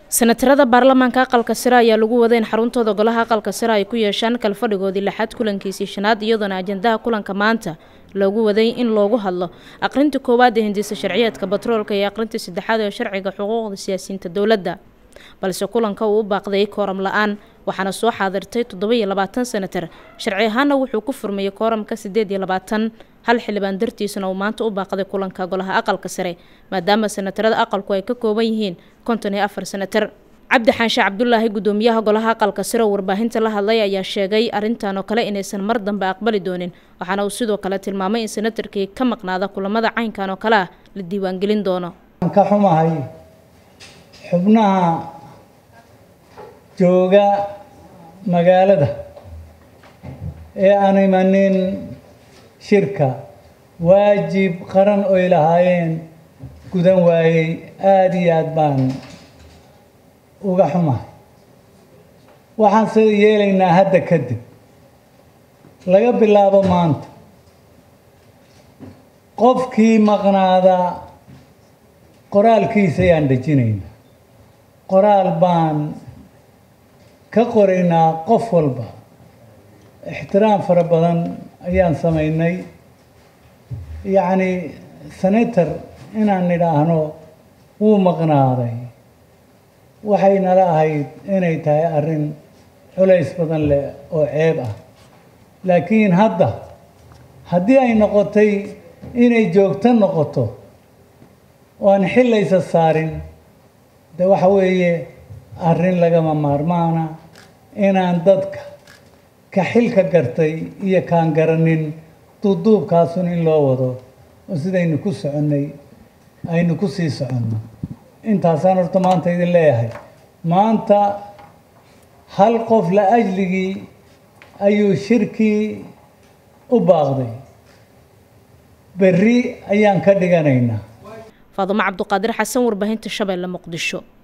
senatarada baarlamaanka aqalka sare ayaa lagu waday in xaruntooda golaha aqalka sare ay ku yeeshaan kalfadhigoodii lixaad kulankiisii shanaad iyadoona ajandaha kulanka maanta loogu waday in loogu hadlo aqrinta koowaad ee hindisa sharciyeedka batroolka iyo aqrinta saddexaad ee sharciga xuquuqda siyaasiyiinta dowladda balse kulanka uu u baaqday kooram la-aan waxaana soo xaadirtay toddoba-iyo labaatan senatar sharci ahaana wuxuu ku furmayay kooramka siddeed iyo labaatan hal xildhibaan dartiisana uu maanta u baaqday kulanka golaha aqalka sare maadaama senatarada aqalku ay ka kooban yihiin konton iyo afar senatar cabdi xaanshe cabdulaahi gudoomiyaha golaha aqalka sare oo warbaahinta la hadlay ayaa sheegay arrintan oo kale inaysan mar dambe aqbali doonin waxaana uu sidoo kale tilmaamay in senatarkii ka maqnaada kulamada caynkan oo kale ah la diiwaangelin doono ka xumahay xubnaha jooga magaalada ee aan imanin shirka waajib qaran oy lahaayeen gudan waayey aada iyo aada baan uga xumahay waxaan sida yeelaynaa hadda kadib laga bilaabo maanta qofkii maqnaada qoraalkiisa ayaan dejinaynaa qoraal baan ka qoraynaa qof walba ixtiraam fara badan ayaan samaynay yacni senator inaan nidhaahno wuu maqnaaday waxay nala ahayd inay tahay arrin culays badan leh oo ceeb ah laakiin hadda haddii ay noqotay inay joogto noqoto oo aan xillaysa saarin de waxa weeye arrin lagama maarmaana inaan dadka ka xilka gartay iyo kaan garanin duubduubkaasun in loo wado oo sidaynu ku soconnay aynu ku sii soconno intaasaan horta maanta idin leeyahay maanta hal qof la ajligii ayuu shirkii u baaqday berri ayaan ka dhiganaynaa faadumo cabduqaadir xasan warbaahinta shabeelle muqdisho